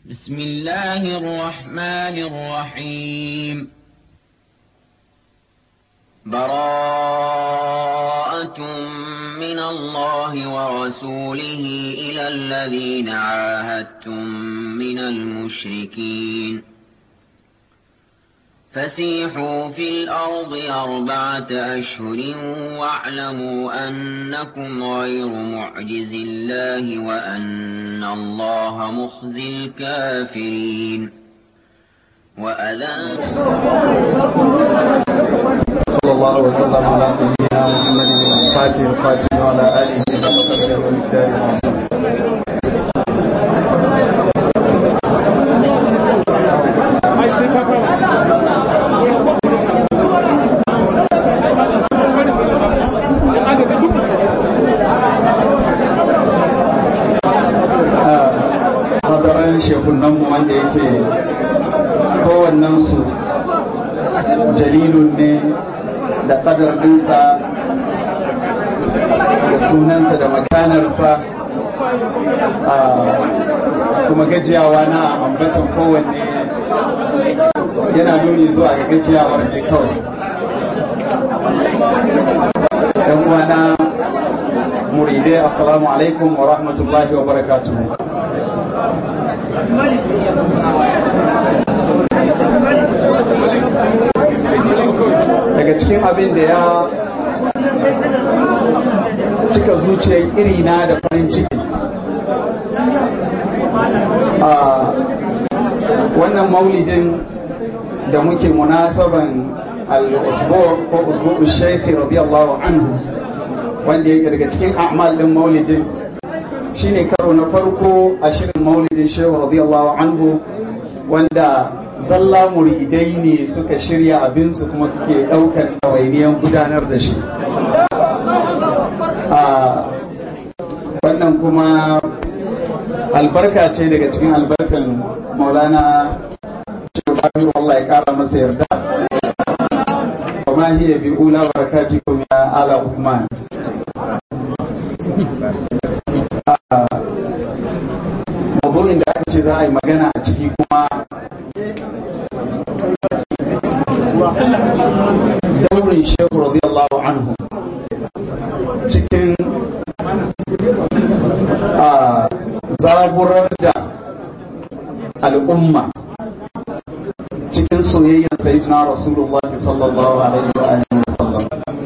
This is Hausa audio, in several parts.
بسم الله الرحمن الرحيم براءة من الله ورسوله إلى الذين عاهدتم من المشركين فسيحوا في الأرض أربعة أشهر واعلموا أنكم غير معجز الله وأن الله مخزي الكافرين وأذان صلى الله وسلم على سيدنا محمد الفاتح الفاتح وعلى آله وصحبه ومقداره العظيم hadarin shekunanmu wanda yake kowannensu jalilun ne da ƙadar ɗinsa da sunansa da makanarsa kuma gajiyawa na ambatan kowanne yana nuni zuwa ga gajiyawar ne kawai yan uwana muridai assalamu alaikum wa rahmatullahi wa barakatuhu daga cikin abin da ya cika zuciyar irina da farin ciki a wannan maulidin da muke munasaban al-usbu ko usbu shaikhi radiyallahu anhu wanda yake daga cikin a'mal din maulidin shine karo na farko a shirin maulidin shehu radiyallahu anhu wanda zalla muridai ne suka shirya abinsu kuma suke ɗaukar ɗawainiyan gudanar da shi wannan kuma albarka ce daga cikin albarkan maulana shehu Allah ya ƙara masa yarda وما هي بأولى بركاتكم يا آل عثمان maudu'in da aka ce za a yi magana a ciki kuma daurin shehu radiyallahu anhu cikin zaburar da al'umma cikin soyayyar sayyidina rasulullah sallallahu alaihi wa alihi wa sallam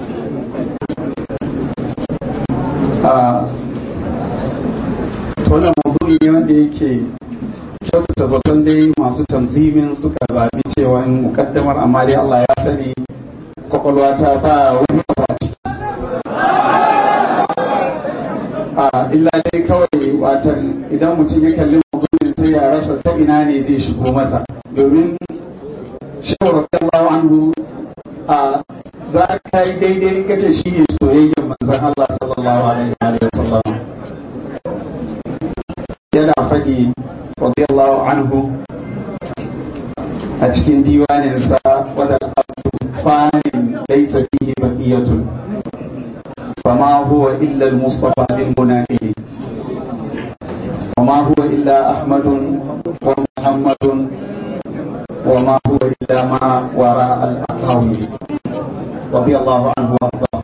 wannan maudu'i ne wanda yake kyautata zaton dai masu tanzimin suka zabi cewa in mukaddamar amma dai Allah ya sani kwakwalwa ta ba wani abaci a illa dai kawai watan idan mutum ya kalli maudu'in sai ya rasa ta ina ne zai shigo masa domin shawar radiyallahu anhu a za ka yi daidai kace shi ne soyayyar manzon Allah sallallahu alaihi wa sallam yana faɗi radiyallahu anhu a cikin diwaninsa wadda fanin laisa fihi baqiyatun fama huwa illa al-mustafa lil-munafiqin وما هو إلا أحمد ومحمد وما هو إلا ما وراء الأقاويل رضي الله عنه وأرضاه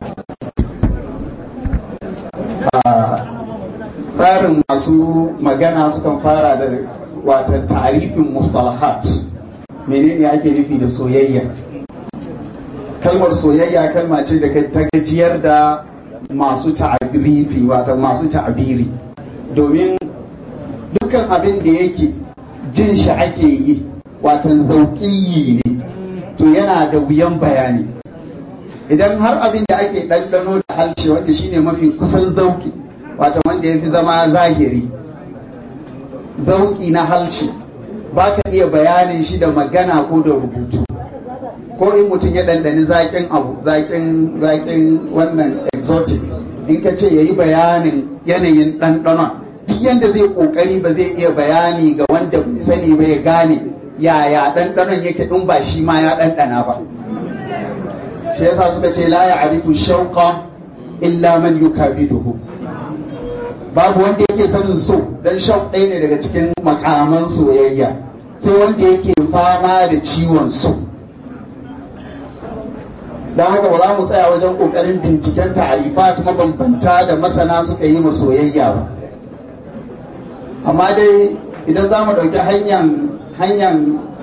tsarin masu magana sukan fara da watan tarifin mustalahat menene ake nufi da soyayya kalmar soyayya kalma ce da ta gajiyar da masu ta'abiri wata masu ta'abiri domin dukkan abin da yake jin shi ake yi watan zauƙiyi ne to yana da wuyan bayani idan har abin da ake ɗanɗano da halshe wanda shine mafi kusan zauƙi wata wanda ya fi zama zahiri zauƙi na halshe ba ka iya bayanin shi da magana ko da rubutu ko in mutum ya ɗanɗani zaƙin abu zaƙin zaƙin wannan exotic in ka ce ya yi bayanin yanayin ɗanɗanon duk yadda zai ƙoƙari ba zai iya bayani ga wanda bai sani ba ya gane yaya ɗanɗanon yake in ba shi ma ya ɗanɗana ba shi yasa suka ce la ya arifu shauqa illa man yukabiduhu babu wanda yake sanin so dan shauq ɗaya ne daga cikin makaman soyayya sai wanda yake fama da ciwon so don haka ba za mu tsaya wajen ƙoƙarin binciken ta'arifat mabambanta da masana suka yi ma soyayya ba amma dai idan za mu ɗauki hanyar hanyar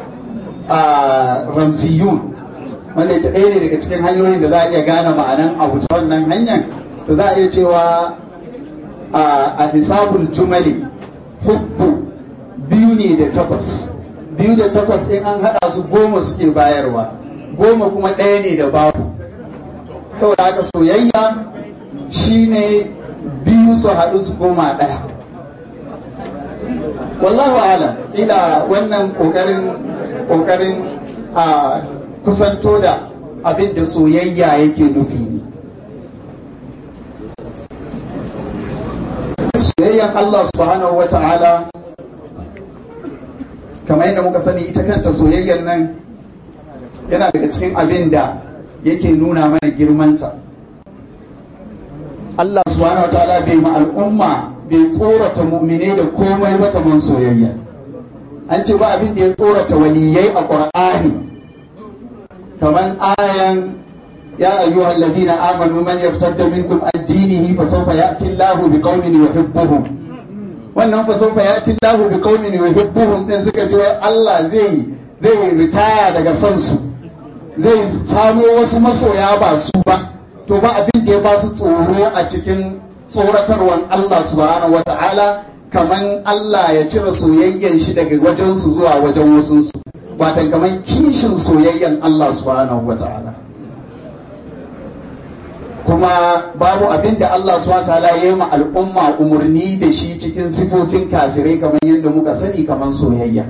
ramsiyun wanda ita ɗaya ne daga cikin hanyoyin da za a iya gane ma'anan abu ta wannan hanyar to za a iya cewa a hisabul jumali hubbu biyu ne da takwas biyu da takwas in an haɗa su goma suke bayarwa goma kuma ɗaya ne da babu saboda haka soyayya shine biyu su haɗu su goma ɗaya wallahu alam ila wannan ƙoƙarin ƙoƙarin a kusanto da abin da soyayya yake nufi ne soyayyan Allah subhanahu wa ta'ala kamar yadda muka sani ita kanta soyayyar nan yana daga cikin abin da yake nuna mana girmanta Allah subhanahu wa ta'ala bai ma al'umma bai tsorata mu'mine da komai ba kamar soyayya an ce ba abin da ya tsorata waliyai a ƙur'ani kamar ayan ya ayyuha alladhina amanu man yartadda minkum an dinihi fa sawfa ya'ti Allahu biqaumin yuhibbuhum wannan fa sawfa ya'ti Allahu biqaumin yuhibbuhum din suka ji Allah zai zai ritaya daga son su zai samo wasu masoya ba su ba to ba abin da ya ba su tsoro a cikin tsoratarwan Allah subhanahu wata'ala kaman Allah ya cire soyayyan shi daga wajensu zuwa wajen wasunsu watan kaman kishin soyayyan Allah subhanahu wata'ala kuma babu abin da Allah subhanahu wata'ala ya yi ma al'umma umarni da shi cikin sifofin kafirai kamar yadda muka sani kaman soyayya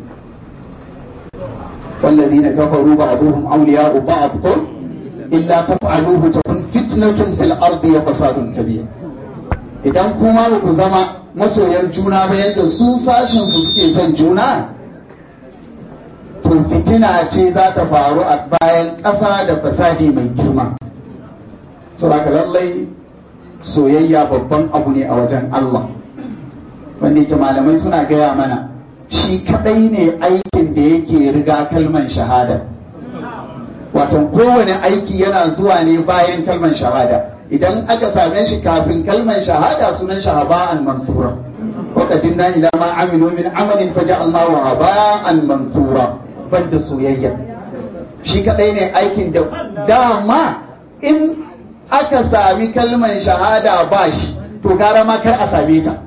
والذين كفروا بعضهم أولياء بعض قل إلا تفعلوه تكن فتنة في الأرض وفساد كبير idan kuma ba ku zama masoyan juna ba yadda su sashen su suke son juna to fitina ce za ta faru a bayan ƙasa da fasadi mai girma saboda lallai soyayya babban abu ne a wajen Allah wanda yake malamai suna gaya mana shi kadai ne aikin da yake riga kalman shahada wato kowane aiki yana zuwa ne bayan kalman shahada idan aka same shi kafin kalman shahada sunan shi haba'an mansura wa qadimna ila ma amilu min amalin faja'alnahu haba'an mansura banda soyayya shi kadai ne aikin da dama in aka sami kalman shahada ba shi to gara ma kar a same ta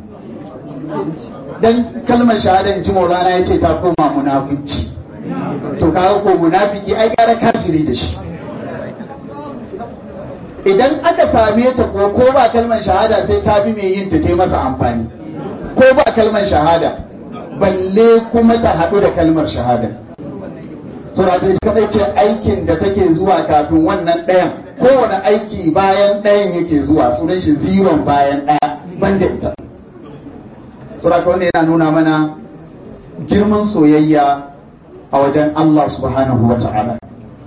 dan kalmar shahada in ji maulana ya ce ta koma munafunci to kaga ko munafiki ai gara kafiri da shi idan aka same ta ko ko ba kalmar shahada sai ta bi mai yin ta ta masa amfani ko ba kalmar shahada balle kuma ta haɗu da kalmar shahada sura ta kadai ce aikin da take zuwa kafin wannan ɗayan kowane aiki bayan ɗayan yake zuwa sunan shi ziron bayan ɗaya banda ita sura wanda yana nuna mana girman soyayya a wajen Allah subhanahu wa ta'ala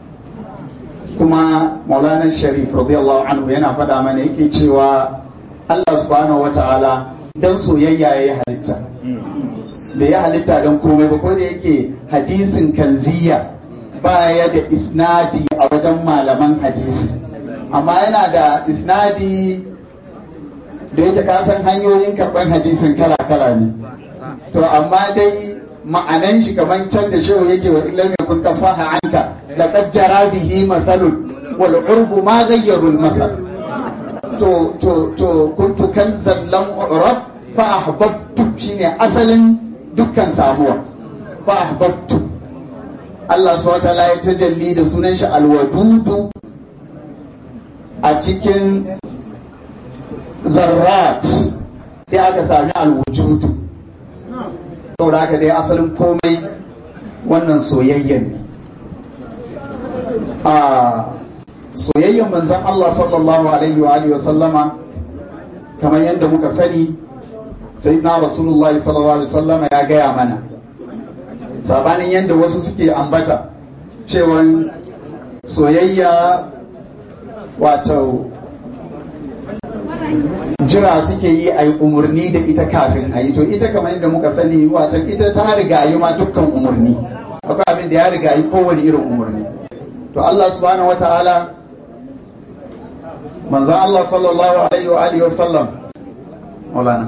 kuma maulana sharif radiyallahu anhu yana faɗa mana yake cewa Allah subhanahu wa ta'ala don soyayya ya yi halitta da ya halitta don komai ba ko da yake hadisin kanziya baya da isnadi a wajen malaman hadisi amma yana da isnadi da yake kasan hanyoyin karɓar hadisin kala-kala ne to amma dai ma'anan shi kamar can da shehu yake wa illam yakun kasaha anka laqad jara bihi mathalun wal urbu ma ghayyaru al mathal to to to kuntu kanzan lam urab fa ahbabtu shine asalin dukkan samuwa fa ahbabtu Allah subhanahu wa ta'ala ya tajalli da sunan shi alwadudu a cikin zarrat sai aka sami alwujudu saboda haka dai asalin komai wannan soyayyen ne a soyayyen manzan Allah sallallahu alaihi wa alihi sallama kamar yadda muka sani sai na rasulullahi sallallahu alaihi sallama ya gaya mana sabanin yadda wasu suke ambata cewa soyayya wato jira suke yi a yi umarni da ita kafin a yi to ita kamar yadda muka sani watan ita ta riga yi ma dukkan umarni akwai abin da ya riga yi kowane irin umarni to Allah subhanahu wa ta'ala manzan Allah sallallahu alaihi wa alihi wa sallam maulana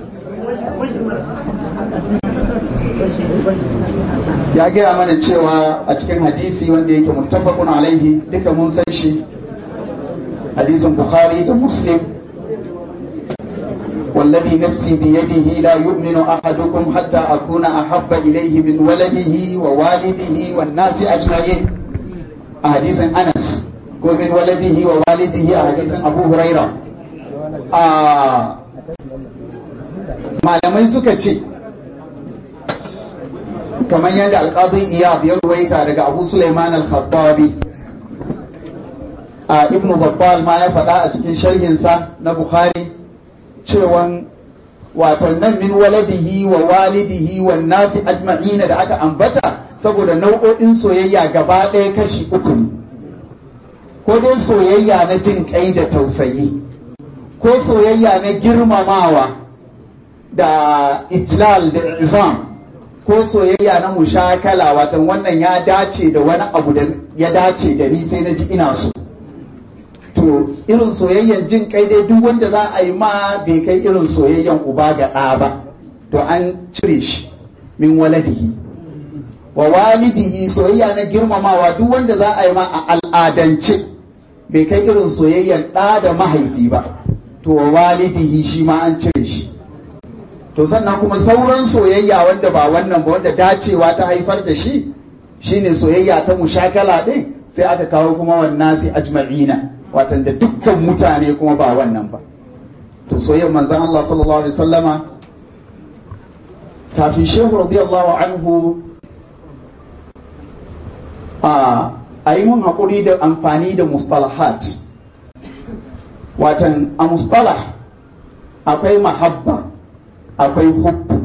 ya gaya mana cewa a cikin hadisi wanda yake muttafaqun alaihi duka mun san shi hadisin bukhari da muslim والذي نفسي بيده لا يؤمن أحدكم حتى أكون أحب إليه من ولده ووالده والناس أجمعين أحاديث أنس ومن ولده ووالده أحاديث أبو هريرة آه malamai suka ce kamar yadda alƙadun iyad ya ruwaita daga abu suleiman al-khattabi a ibn babbal ma ya faɗa a cikin sharhinsa na bukhari cewan watan nan min waladihi wa walidihi wa nasi ajma'ina da aka ambata saboda nau'o'in soyayya gaba ɗaya kashi uku ne ko dai soyayya na jin kai da tausayi ko soyayya na girmamawa da ijlal da izam ko soyayya na mushakala watan wannan ya dace da wani abu da ya dace da ni sai na ji ina so to irin soyayyan jin kai dai duk wanda za a yi ma bai kai irin soyayyan uba ga ɗa ba to an cire shi min waladihi wa walidihi soyayya na girmamawa duk wanda za a yi ma a al'adance bai kai irin soyayyan ɗa da mahaifi ba to wa walidihi shi ma an cire shi to sannan kuma sauran soyayya wanda ba wannan ba wanda dacewa ta haifar da shi shine soyayya ta mushakala din sai aka kawo kuma wannan sai ajma'ina watan da dukkan mutane kuma ba wannan ba to soyayyar manzon Allah sallallahu alaihi wasallama kafin shehu radiyallahu anhu a a yi mun haƙuri da amfani da mustalahat watan a mustalah akwai mahabba akwai hubbu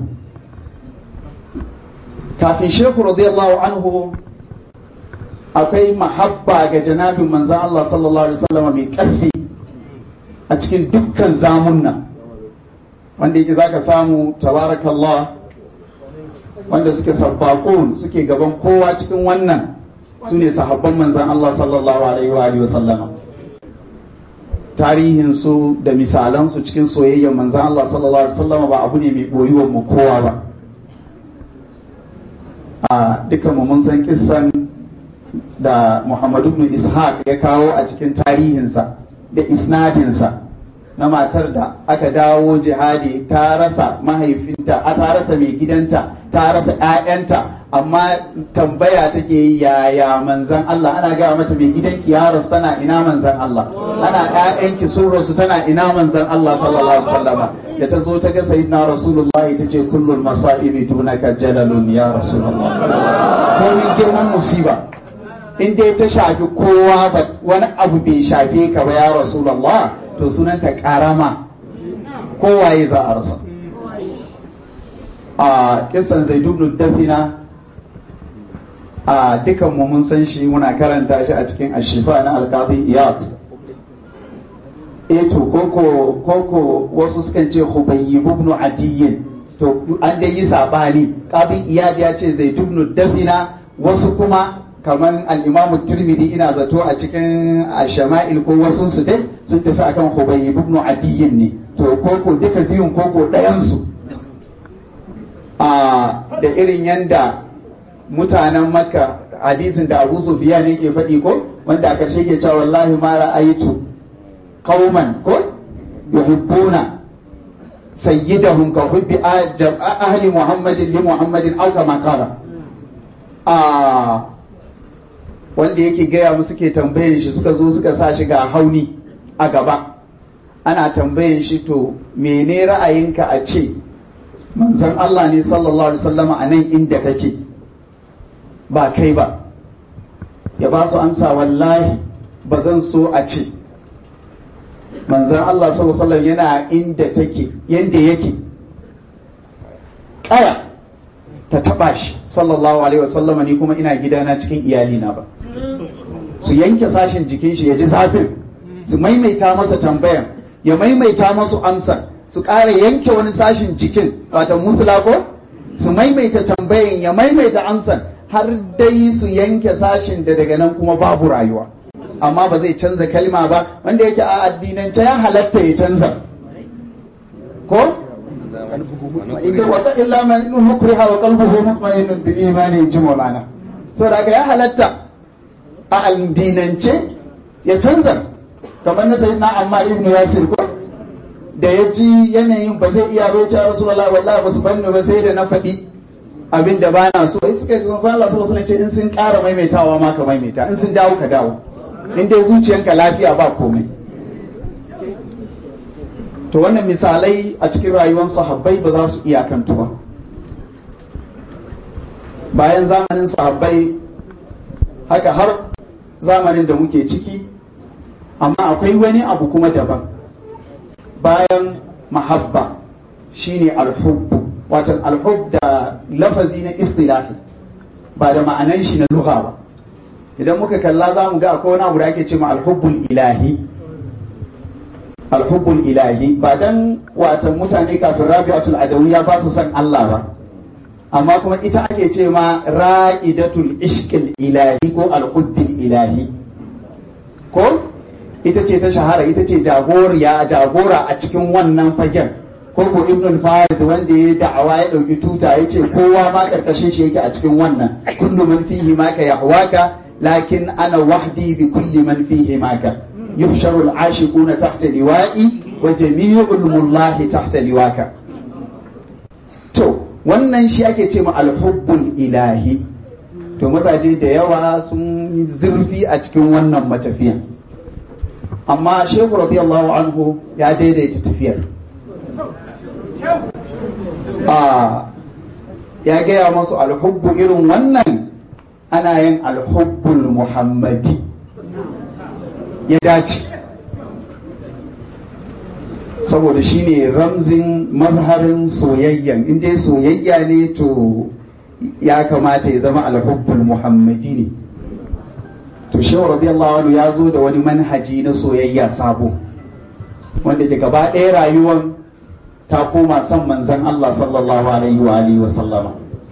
kafin shehu radiyallahu anhu akwai mahabba ga janabin manzan Allah sallallahu alaihi wasallam mai ƙarfi a cikin dukkan zamunna wanda yake zaka samu tabarakallah wanda suke sabbakun suke gaban kowa cikin wannan su ne sahabban manzan Allah sallallahu alaihi wa alihi wasallama tarihinsu da misalansu cikin soyayyar manzan Allah sallallahu alaihi wasallama ba abu ne mai boyuwar mu kowa ba a dukkan mu mun san kissan da Muhammadu ibn Ishaq ya kawo a cikin tarihinsa da isnadinsa na matar da aka dawo jihadi ta rasa mahaifinta a ta rasa mai gidanta ta rasa 'ya'yanta amma tambaya take yi yaya manzan Allah ana gaya mata mai gidanki ya rasu tana ina manzan Allah ana 'ya'yanki sun rasu tana ina manzan Allah sallallahu alaihi wasallama da ta zo ta ga sayyidina rasulullahi ta ce kullul masa'ibi dunaka jalalun ya rasulullah komin girman musiba in dai ta shafi kowa ba wani abu bai shafe ka ba ya rasulullah to sunanta karama kowaye za a rasa a kisan zaidubnu dafina a dukan mu mun san shi muna karanta shi a cikin ashifa na alkazi iyat eto koko koko wasu sukan ce hubayyi ibn adiyyin to an dai yi sabani qadi iyad ya ce zaidubnu dafina wasu kuma kamar al'imamu turmidi ina zato a cikin shama'il ko wasu su dai sun tafi akan hubayi ibn adiyyin ne to koko duka biyun koko ɗayansu da irin yanda mutanen makka hadisin da abu sufiya ne ke faɗi ko wanda a ƙarshe ke cewa wallahi ma ra'aytu qauman ko yuhibbuna sayyidahum ka hubbi ahli muhammadin li muhammadin aw kama qala wanda yake gaya musu ke tambayin shi suka zo suka sa shi ga hauni a gaba ana tambayin shi to mene ra'ayinka a ce manzon Allah ne sallallahu alaihi wasallama a nan inda kake ba kai ba ya ba su amsa wallahi ba zan so a ce manzon Allah sallallahu alaihi wasallam yana inda take yanda yake kaya ta taba shi sallallahu alaihi wasallama ni kuma ina gidana cikin iyalina ba su yanke sashen jikin shi ya ji zafin su maimaita masa tambayan ya maimaita masu amsar su ƙara yanke wani sashin jikin wata mutula ko su maimaita tambayin ya maimaita amsar har dai su yanke sashin da daga nan kuma babu rayuwa amma ba zai canza kalma ba wanda yake a addinance ya halatta ya canza ko inda wata illa man mukriha wa qalbuhu mutma'innun bil imani ji maulana saboda haka ya halatta a addinance ya canza kamar na sayyidina Ammar ibn Yasir ko da ya ji yanayin ba zai iya bai ce Rasulullah wallahi ba su banni ba sai da na faɗi abin da ba na so sai suka sun san Allah sallallahu alaihi in sun ƙara maimaitawa ma ka maimaita in sun dawo ka dawo in dai zuciyanka lafiya ba komai to wannan misalai a cikin rayuwar sahabbai ba za su iyakantu ba bayan zamanin sahabbai haka har zamanin da muke ciki amma akwai wani abu kuma daban bayan mahabba shine alhubbu watan alhub da lafazi na istilahi ba da ma'anan shi na lugha ba idan muka kalla za mu ga akwai wani abu da ake cewa alhubbul ilahi alhubbul ilahi ba dan watan mutane kafin rabi'atul adawiyya ba su san Allah ba amma kuma ita ake ce ma ra'idatul ishqil ilahi ko alhubbil ilahi ko ita ce ta shahara ita ce jagoriya jagora a cikin wannan fagen ko ko ibn farid wanda ya da'awa ya dauki tuta ya ce kowa ma karkashin shi yake a cikin wannan kullu man fihi ma ka yahwaka lakin ana wahdi bi kulli man fihi ma ka yuhsharu al-ashiquna tahta liwa'i wa jami'ul mullahi tahta liwaka to wannan shi ake ce ma al-hubbul ilahi to mazaje da yawa sun zurfi a cikin wannan matafiyan amma shehu radiyallahu anhu ya daidaita tafiyar ya gaya masu alhubbu irin wannan ana yin alhubbul muhammadi ya dace saboda shine ramzin mazharin soyayyan inda soyayya ne to ya kamata ya zama alhubbul muhammadi ne to shehu radiyallahu anhu ya zo da wani manhaji na soyayya sabo wanda ke gaba ɗaya rayuwar ta koma son manzan Allah sallallahu alaihi wa alihi wa sallama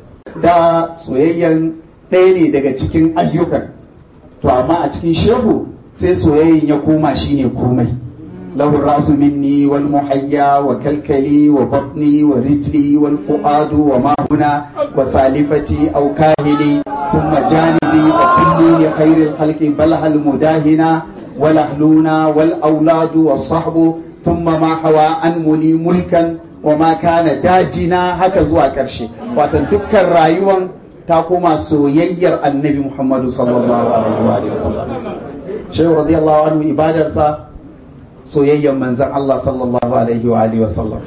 da soyayyan ɗaya ne daga cikin ayyukan to amma a cikin shehu sai soyayyan ya koma shine komai lahu rasu minni wal muhayya wa kalkali wa batni wa rijli wal fuadu wa mahuna wa salifati aw kahili thumma janibi wa kulli li khairil khalqi bal hal mudahina wal ahluna wal auladu was sahbu thumma ma hawa an muli mulkan wa ma kana dajina haka zuwa ƙarshe watan dukkan rayuwan ta koma soyayyar annabi muhammadu sallallahu alaihi wa sallam shehu radiyallahu anhu ibadarsa soyayyar manzan Allah sallallahu alaihi wa alihi wa sallam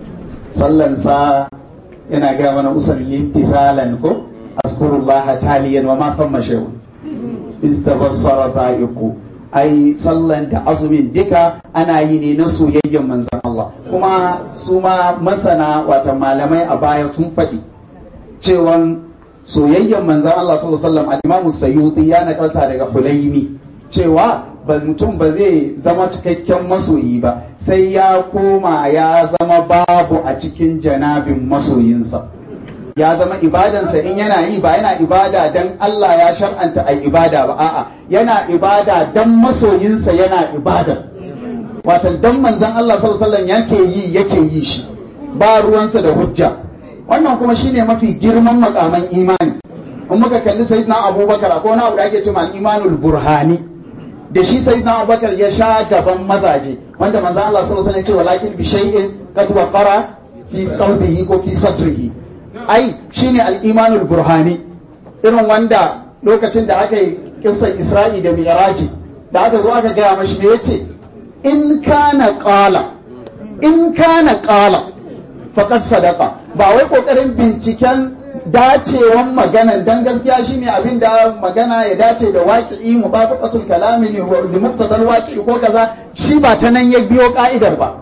sallansa yana ga mana usalli imtithalan ko azkurullaha taliyan wa ma famma shehu istabassara dha'iqu ai sallan da azumin duka ana yi ne na soyayyen manzan Allah kuma su ma masana wata malamai a baya sun faɗi cewan soyayyen manzan Allah sallallahu alaihi wasallam al-Imam Sayyuti ya nakalta daga Hulaimi cewa ba mutum ba zai zama cikakken masoyi ba sai ya koma ya zama babu a cikin janabin masoyinsa ya zama ibadansa in yana yi ba yana ibada dan Allah ya shar'anta a ibada ba a'a yana ibada dan masoyinsa yana ibada watan dan manzon Allah sallallahu alaihi yake yi yake yi shi ba ruwansa da hujja wannan kuma shine mafi girman makaman imani in muka kalli sayyidina Abubakar akwai wani abu da ake cewa al-imanul burhani da shi sayyidina Abubakar ya sha gaban mazaje wanda manzon Allah sallallahu alaihi wasallam ya ce walakin bi shay'in qad waqara fi qalbihi ko fi sadrihi ai shine al'imanul burhani irin wanda lokacin da aka yi kissan isra'i da mi'raji da aka zo aka gaya mashi me yace in kana qala in kana qala faqad sadaqa ba wai kokarin binciken dacewan maganan dan gaskiya shine abin da magana ya dace da waqi'i mubafaqatul kalami li muqtadal waqi'i ko kaza shi ba ta nan ya biyo ka'idar ba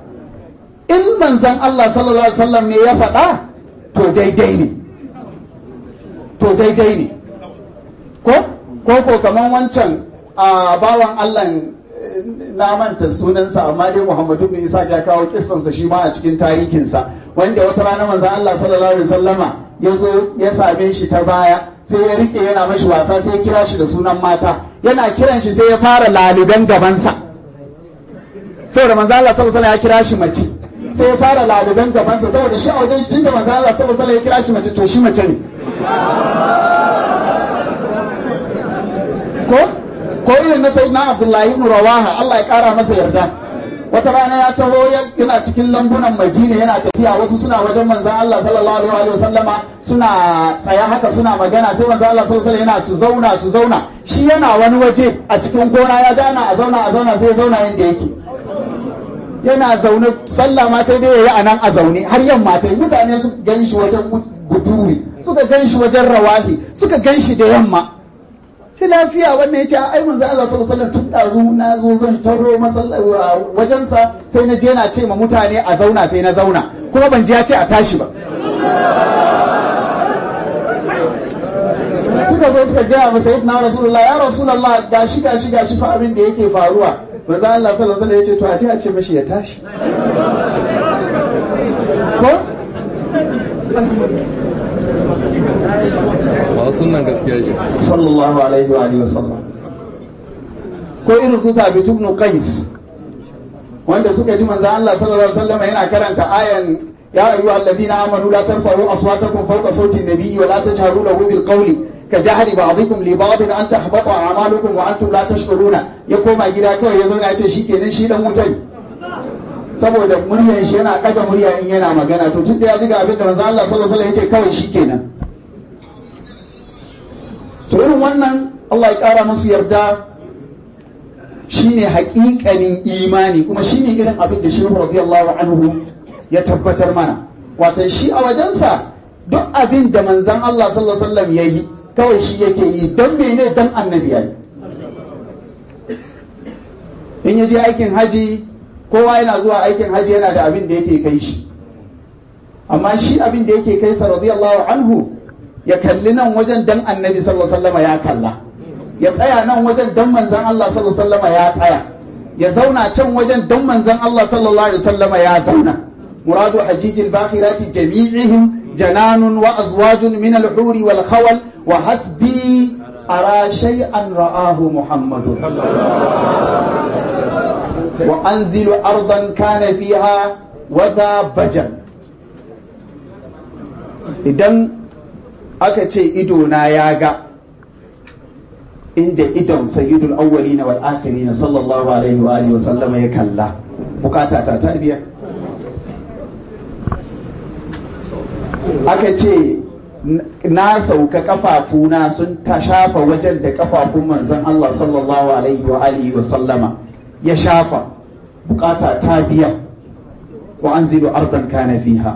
in manzon Allah sallallahu alaihi wasallam ne ya faɗa to daidai ne to daidai ne ko ko ko kaman wancan a bawan Allah na manta sunansa amma dai Muhammadu bin Isa ya kawo kissansa shi ma a cikin tarihinsa wanda wata rana manzon Allah sallallahu alaihi wasallama ya zo ya same shi ta baya sai ya rike yana mashi wasa sai ya kira shi da sunan mata yana kiran shi sai ya fara laluben gabansa saboda manzon Allah sallallahu alaihi ya kira shi mace sai ya fara laluben gabansa saboda shi a wajen tunda manzon Allah sallallahu alaihi ya kira shi mace to shi mace ne ko ko irin na sayyidina Abdullahi ibn Rawaha Allah ya kara masa yarda wata rana ya taho yana cikin lambunan Madina yana tafiya wasu suna wajen manzon Allah sallallahu alaihi wa sallama suna tsaya haka suna magana sai manzon Allah sallallahu alaihi yana su zauna su zauna shi yana wani waje a cikin gona ya ja ana a zauna a zauna sai ya zauna yanda yake yana zaune sallah ma sai dai yayi anan a zaune har yamma ta mutane su gan shi wajen guduri suka gan shi wajen rawahi suka gan shi da yamma ce lafiya wannan ya ce ai manzo Allah sallallahu alaihi wasallam tun dazu na zo zan taro wajensa sai na je na ce ma mutane a zauna sai na zauna kuma ban ji ya ce a tashi ba suka zo suka gaya ma sayyidina rasulullah ya rasulullah gashi gashi gashi fa abin da yake faruwa manzo Allah sallallahu alaihi wasallam ya ce to a je a ce mashi ya tashi ko ba sunan gaskiya ke sallallahu alaihi wa alihi wasallam ko irin su thabit ibn qais wanda suka ji manzo Allah sallallahu alaihi wasallam yana karanta ayan ya ayyuha alladhina amanu la tarfa'u aswatakum fawqa sawti an-nabiyyi wa la tajharu lahu bil qawli كجهر بعضكم لبعض ان تحبط اعمالكم وانتم لا تشعرون ya koma gida kawai ya zauna ya ce shikenan shi dan wuta saboda muryar shi yana daga murya in yana magana to tun da ya ji ga abin da manzo Allah sallallahu alaihi wasallam ya ce kawai shikenan to irin wannan Allah ya ƙara musu yarda shine haƙiƙanin imani kuma shine irin abin da shehu radiyallahu anhu ya tabbatar mana watan shi a wajensa duk abin da manzan Allah sallallahu alaihi wasallam ya yi kawai shi yake yi don mene don annabi ya yi in ya je aikin haji kowa yana zuwa aikin haji yana da abin da yake kai shi amma shi abin da yake kai sa radiyallahu anhu ya kalli nan wajen dan annabi sallallahu alaihi wasallam ya kalla ya tsaya nan wajen dan manzan Allah sallallahu alaihi wasallam ya tsaya ya zauna can wajen dan manzan Allah sallallahu alaihi wasallam ya zauna muradu hajijil bakhirati jami'ihim jananun wa azwajun min al-huri wal khawal wa hasbi ara shay'an ra'ahu muhammadun wa anzilu ardan kana fiha wa dha bajan idan aka ce idona ya ga inda idon sayyidul awwali na wal akhiri na sallallahu alaihi wa alihi wa sallama ya kalla bukata ta ta biya aka ce na sauka kafafuna sun ta shafa wajen da kafafun manzon Allah sallallahu alaihi wa alihi wa sallama ya shafa bukata ta biya wa anzilu ardan kana fiha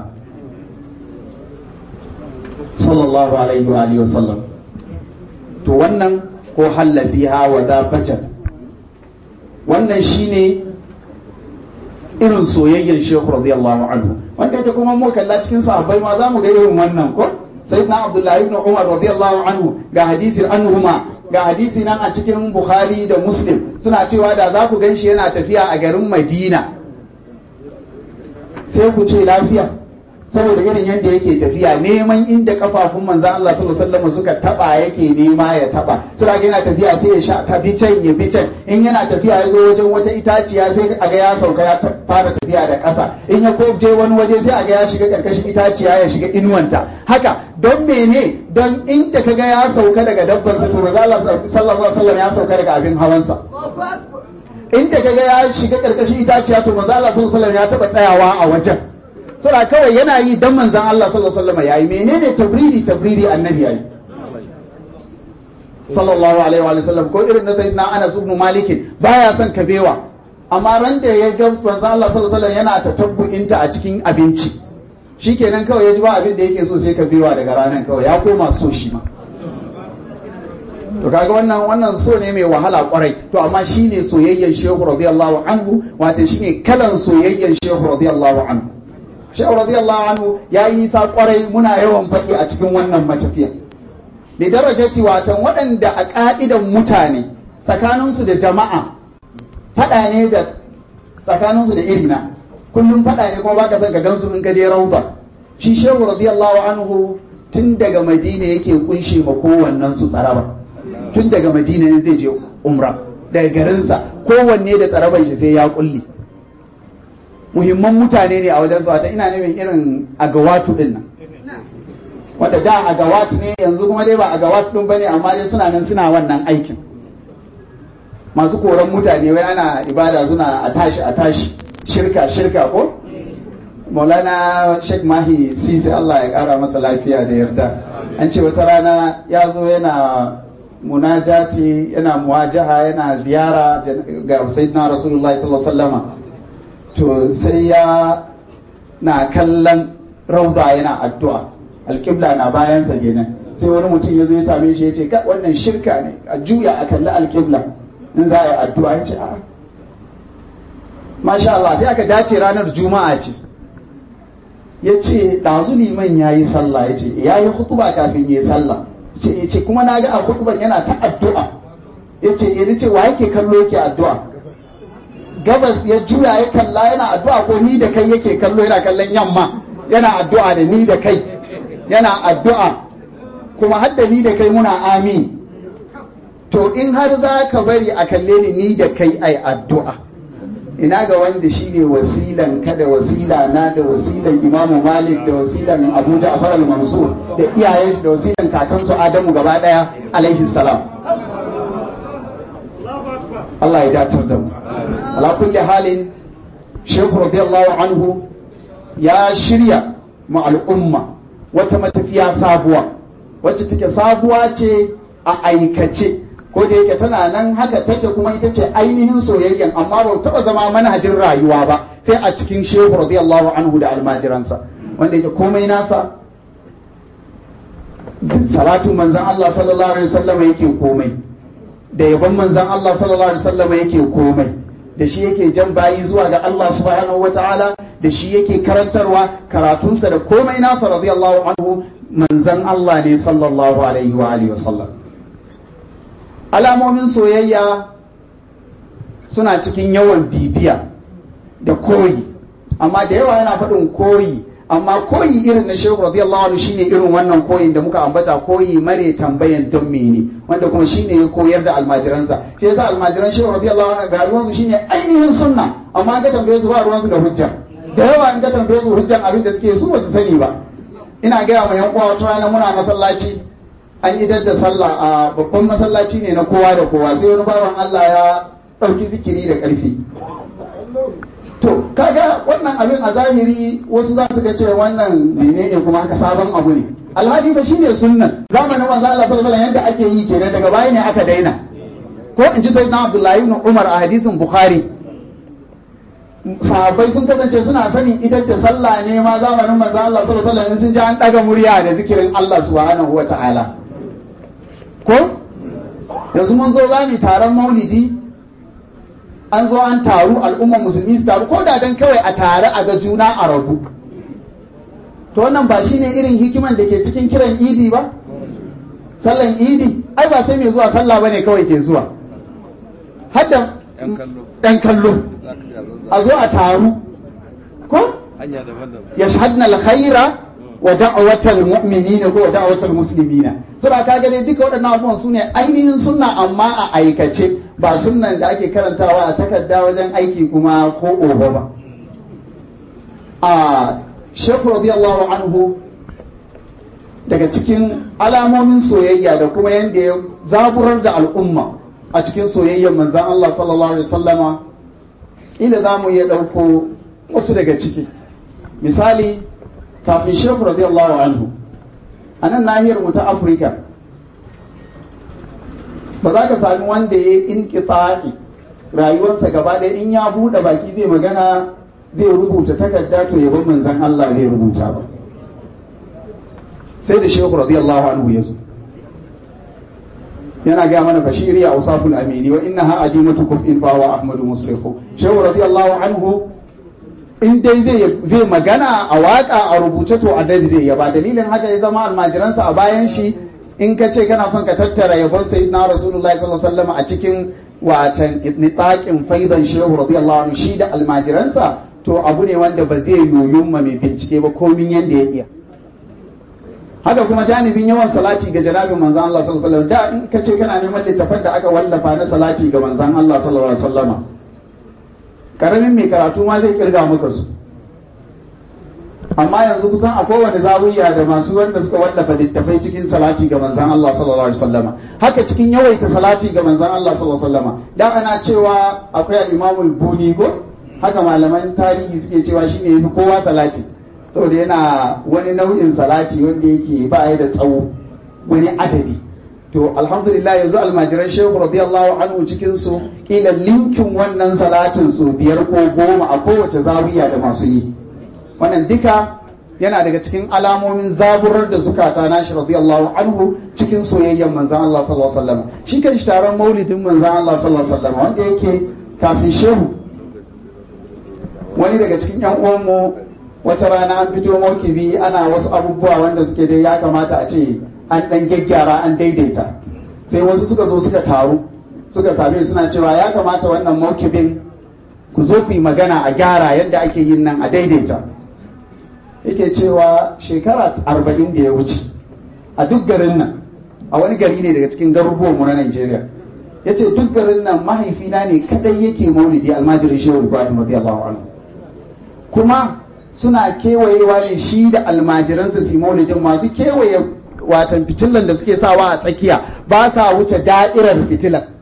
sallallahu alaihi wa alihi wasallam to wannan ko hallafiha wa da bajan wannan shine irin soyayyen shehu radiyallahu anhu wanda ita kuma mu kalla cikin sahabbai ma za mu ga irin wannan ko sayyidina abdullahi ibn umar radiyallahu anhu ga hadisi anhuma ga hadisi nan a cikin bukhari da muslim suna cewa da za ku ganshi yana tafiya a garin madina sai ku ce lafiya saboda irin yadda yake tafiya neman inda kafafun manzan Allah sallallahu alaihi wasallam suka taba yake nema ya taba sai ga yana tafiya sai ya sha ta bi can ya bi can in yana tafiya ya zo wajen wata itaciya sai a ga ya sauka ya fara tafiya da ƙasa in ya je wani waje sai a ga ya shiga karkashin itaciya ya shiga inuwanta haka don mene don inda kaga ya sauka daga dabban sa to manzan Allah sallallahu alaihi wasallam ya sauka daga abin hawansa inda kaga ya shiga karkashin itaciya to manzan Allah sallallahu alaihi wasallam ya taba tsayawa a wajen sura kawai yana yi dan manzan Allah sallallahu alaihi wasallam yayi menene tabridi tabridi annabi yayi sallallahu alaihi wa sallam ko irin na sayyidina Anas ibn Malik baya son kabewa amma ran da ya ga manzan Allah sallallahu alaihi wasallam yana tatabbu'inta a cikin abinci shikenan kawai ya ji ba abin da yake so sai kabewa daga ranar kawai ya koma so shi ma to kaga wannan wannan so ne mai wahala kwarai to amma shine soyayyen shehu radiyallahu anhu wato shine kalan soyayyen shehu radiyallahu anhu shehu radiyallahu anhu ya yi nisa kwarai muna yawan faɗi a cikin wannan matafiya da darajati watan waɗanda a ƙa'idan mutane tsakaninsu da jama'a faɗa ne da tsakaninsu da irina kullum faɗa ne kuma baka son ka gansu in ka je rauda shi shehu radiyallahu anhu tun daga madina yake kunshe ma kowannen su tsaraba tun daga madina in zai je umra daga garinsa kowanne da tsaraban shi sai ya kulle muhimman mutane ne a wajen su wata ina nufin irin agawatu din nan wanda da agawat ne yanzu kuma dai ba agawat din bane amma dai suna nan suna wannan aikin masu koran mutane wai ana ibada suna a tashi a tashi shirka shirka ko maulana sheikh mahi sisi allah ya kara masa lafiya da yarda an ce wata rana ya zo yana munajati yana muwajaha yana ziyara ga sayyidina rasulullahi sallallahu alaihi to sai ya na kallon rauda yana addu'a alƙibla na bayansa kenan sai wani mutum ya zo ya same shi ya ce ka wannan shirka ne a juya a kalli alƙibla in za a yi addu'a ya ce a masha Allah sai aka dace ranar juma'a ce ya ce ɗazu liman ya yi sallah ya ce ya yi hutuba kafin ya yi sallah ya ce kuma na ga a hutuban yana ta addu'a ya ce ya ce wa yake kallo yake addu'a gabas ya juya ya kalla yana addu'a ko ni da kai yake kallo yana kallon yamma yana addu'a da ni da kai yana addu'a kuma hadda ni da kai muna amin to in har za ka bari a kalle ni ni da kai ai addu'a ina ga wanda shi ne wasilan ka da wasila na da wasilan imamu malik da wasilan abu ja'far al-mansur da iyayen shi da wasilan kakansu adamu gaba daya alaihi salam Allah ya datar da mu ala kulli halin shehu radiyallahu anhu ya shirya ma al'umma wata matafiya sabuwa wacce take sabuwa ce a aikace ko da yake tana nan haka take kuma ita ce ainihin soyayyen amma ba taba zama manhajin rayuwa ba sai a cikin shehu radiyallahu anhu da almajiransa wanda yake komai nasa salatin manzan Allah sallallahu alaihi wasallam yake komai da yabon manzan Allah sallallahu alaihi wasallam yake komai da shi yake jan bayi zuwa ga Allah subhanahu wataala da shi yake karantarwa karatunsa da komai nasa radiyallahu anhu manzan Allah ne sallallahu alaihi wa alihi wasallam alamomin soyayya suna cikin yawan bibiya da koyi amma da yawa yana faɗin koyi amma koyi irin na shehu radiyallahu anhu shine irin wannan koyin da muka ambata koyi mare tambayan don mene wanda kuma shine ya koyar da almajiransa shi yasa almajiran shehu radiyallahu anhu ga ruwansu shine ainihin sunna amma ga tambaye su ba ruwansu da hujja da yawa in ga tambaye su hujjan abin da suke su ba su sani ba ina gaya ma yan uwa wata rana muna masallaci an idar da sallah a babban masallaci ne na kowa da kowa sai wani bawan Allah ya ɗauki zikiri da ƙarfi to kaga wannan abin a zahiri wasu za su ga cewa wannan menene kuma haka sabon abu ne alhadi ba shine sunnan zamanin manzo Allah sallallahu alaihi yadda ake yi kenan daga baya ne aka daina ko in ji sayyidina Abdullahi ibn Umar a hadisin Bukhari sahabbai sun kasance suna sanin idan da sallah ne ma zamanin manzo Allah sallallahu alaihi wasallam sun ji an daga murya da zikirin Allah subhanahu wa ta'ala ko yanzu mun zo za mu taron maulidi an zo an taru al'ummar musulmi su taru ko da dan kawai a tare a ga juna a rabu to wannan ba shine irin hikiman da ke cikin kiran idi ba sallan idi ai ba sai mai zuwa sallah bane kawai ke zuwa hadda ɗan kallo a zo a taru ko ya shahadna alkhaira wa da'awatal mu'minina ko wa da'awatal muslimina saboda kaga dai duka waɗannan abubuwan su ne ainihin sunna amma a aikace ba sunnan da ake karantawa a takarda wajen aiki kuma ko oho ba a shekhu radiyallahu anhu daga cikin alamomin soyayya da kuma yadda ya zaburar da al'umma a cikin soyayyar manzan Allah sallallahu alaihi wasallama ila za mu iya ɗauko wasu daga ciki misali kafin shehu radiyallahu anhu a nan nahiyar mu ta afirka ba za ka sami wanda ya in rayuwarsa gaba ɗaya in ya buɗe baki zai magana zai rubuta takarda to yabon manzan Allah zai rubuta ba sai da shehu radiyallahu anhu ya zo yana gaya mana bashiri a usaful amini wa innaha adimatu kuf'in fa wa ahmadu muslihu shehu radiyallahu anhu in dai zai zai magana a waka a rubuce to annabi zai yaba dalilin haka ya zama almajiransa a bayan shi in ka ce kana son ka tattara yabon sayyidina rasulullahi sallallahu alaihi wasallam a cikin watan nitaƙin faidan shehu radiyallahu anhu shi da almajiransa to abu ne wanda ba zai yoyun ma mai bincike ba komin yanda ya iya haka kuma janibin yawan salati ga janabin manzan Allah sallallahu alaihi wasallam da in ka ce kana neman littafan da aka wallafa na salati ga manzan Allah sallallahu alaihi wasallama karamin mai karatu ma zai kirga maka su amma yanzu kusan a kowane zawiya da masu wanda suka wallafa littafai cikin salati ga manzan Allah sallallahu alaihi wasallama haka cikin yawaita salati ga manzan Allah sallallahu alaihi wasallama dan ana cewa akwai al-Imam al-Buni ko haka malaman tarihi suke cewa shine yafi kowa salati saboda yana wani nau'in salati wanda yake ba ya da tsawo wani adadi to alhamdulillah yanzu almajiran shehu radiyallahu anhu cikin su kila linkin wannan salatin su biyar ko goma a kowace zawiya da masu yi wannan duka yana daga cikin alamomin zaburar da zukata nashi radiyallahu anhu cikin soyayyen manzan Allah sallallahu alaihi wasallam shi kan shi taron maulidin manzan Allah sallallahu alaihi wasallam wanda yake kafin shehu wani daga cikin yan uwanmu wata rana an fito maukibi ana wasu abubuwa wanda suke dai ya kamata a ce an dan gyaggyara an daidaita sai wasu suka zo suka taru suka same suna cewa ya kamata wannan maukibin ku zo ku yi magana a gyara yadda ake yin nan a daidaita yake cewa shekara arba'in da ya wuce a duk garin nan a wani gari ne daga cikin garuruwanmu na Najeriya ya ce duk garin nan mahaifina ne kadai yake maulidi almajirin shehu ibrahim radiyallahu anhu kuma suna kewayewa ne shi da almajiransa su maulidin masu kewaye watan fitilan da suke sawa a tsakiya ba sa wuce da'irar fitilan